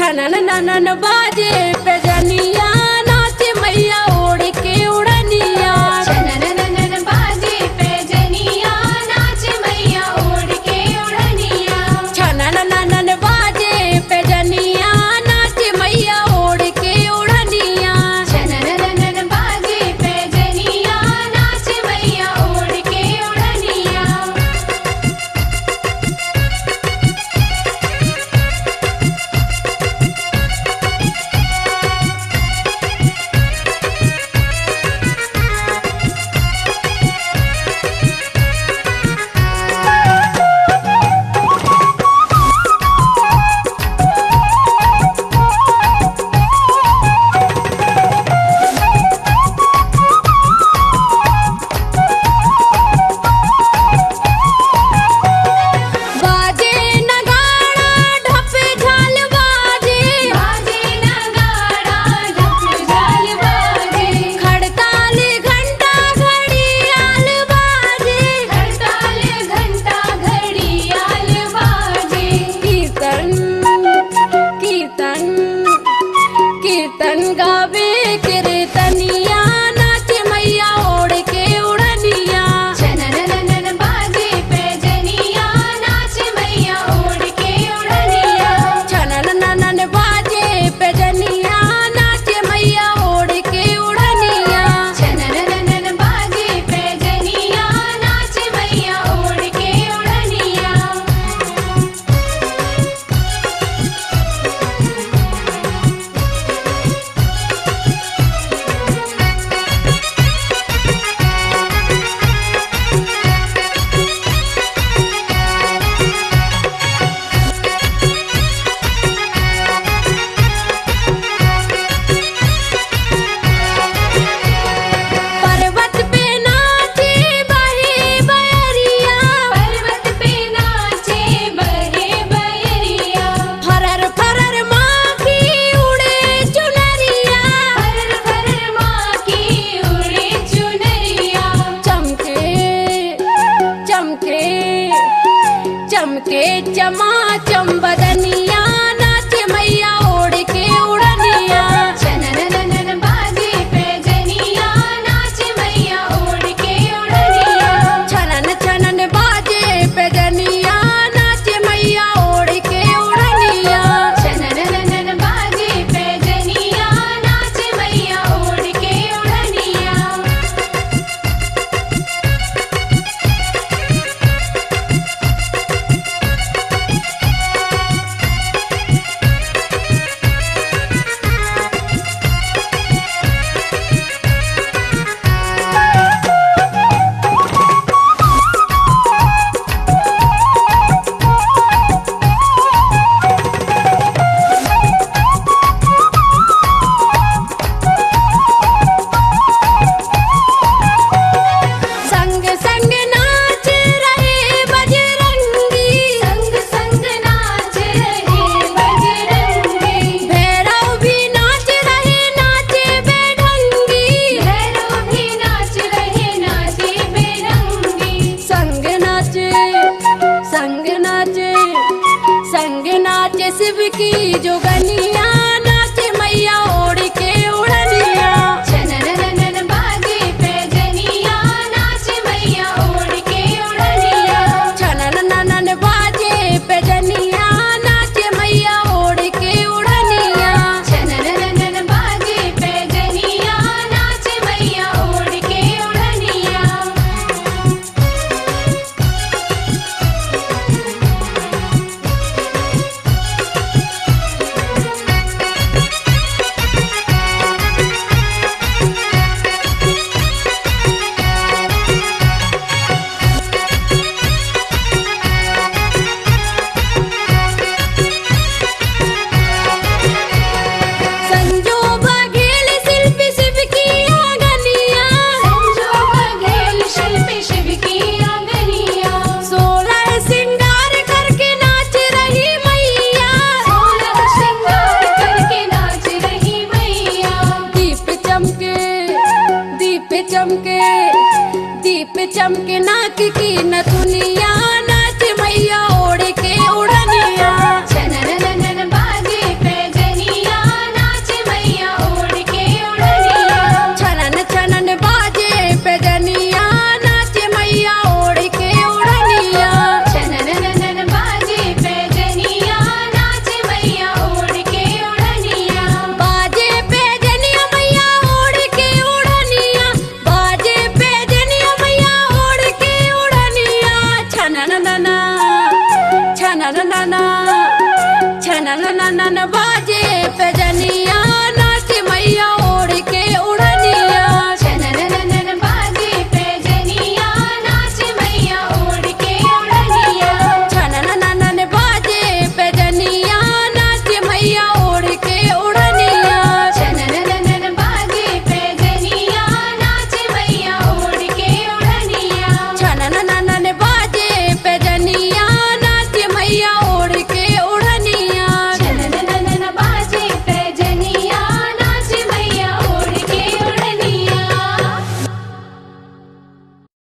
छनन ननन बाजे पे जनिया नाच मैया ओढ़ के उड़निया छनन ननन बाजे पैजनिया नाच मैया ओढ़ के उड़निया छनन ननन बाजे पे जनिया नाच मैया ओढ़ के उड़निया छनन ननन बाजे पैजनिया नाच मैया ओढ़ के उड़निया बाजे नगाड़ा ढप झाल बाजे बाजे नगाड़ा ढप झाल बाजे खड़ताल घंटा घड़ियाल बाजे हड़ताल घंटा घड़ियाल बाजे कीर्तन कीर्तन कीर्तन गावे कीर्तनिया नाच मैया ओढ़ के उड़निया छनन ननन बाजे पैजनिया नाच मैया ओढ़ के उड़निया छनन ननन बाजे पे जनिया नाच मैया ओढ़ के उड़निया छनन ननन बाजे पैजनिया नाच मैया ओढ़ के उड़निया पर्वत पे नाचे बहे बयरिया पर्वत पे नाचे बहे बयरिया फरर फरर माँ की उड़े चुनरिया फरर फरर माँ की उड़े चुनरिया चमके चमके चमके चमा चम्बदनिया नाच मैया ओढ़ के उड़निया छनन ननन बाजे पैजनिया नाच मैया ओढ़ के उड़निया छनन छनन बाजे पे जनिया नाच मैया ओढ़ के उड़निया छनन ननन बाजे पैजनिया नाच मैया ओढ़ के उड़निया संग संग नाच रहे बजरंगी संग संग नाच रहे बजरंगी भैरव भी नाच रहे नाचे बेढंगी भैरव भी नाच रहे नाचे बेरंगी संग नाचे संग नाचे संग नाचे शिव की जोगनिया नाच मैया ओढ़ के उड़निया छनन ननन बाजे पैजनिया नाच मैया ओढ़ के उड़निया छनन ननन बाजे पे जनिया नाच मैया ओढ़ के उड़निया छनन ननन बाजे पैजनिया नाच मैया ओढ़ के उड़निया छनन ननन बाजे पे जनिया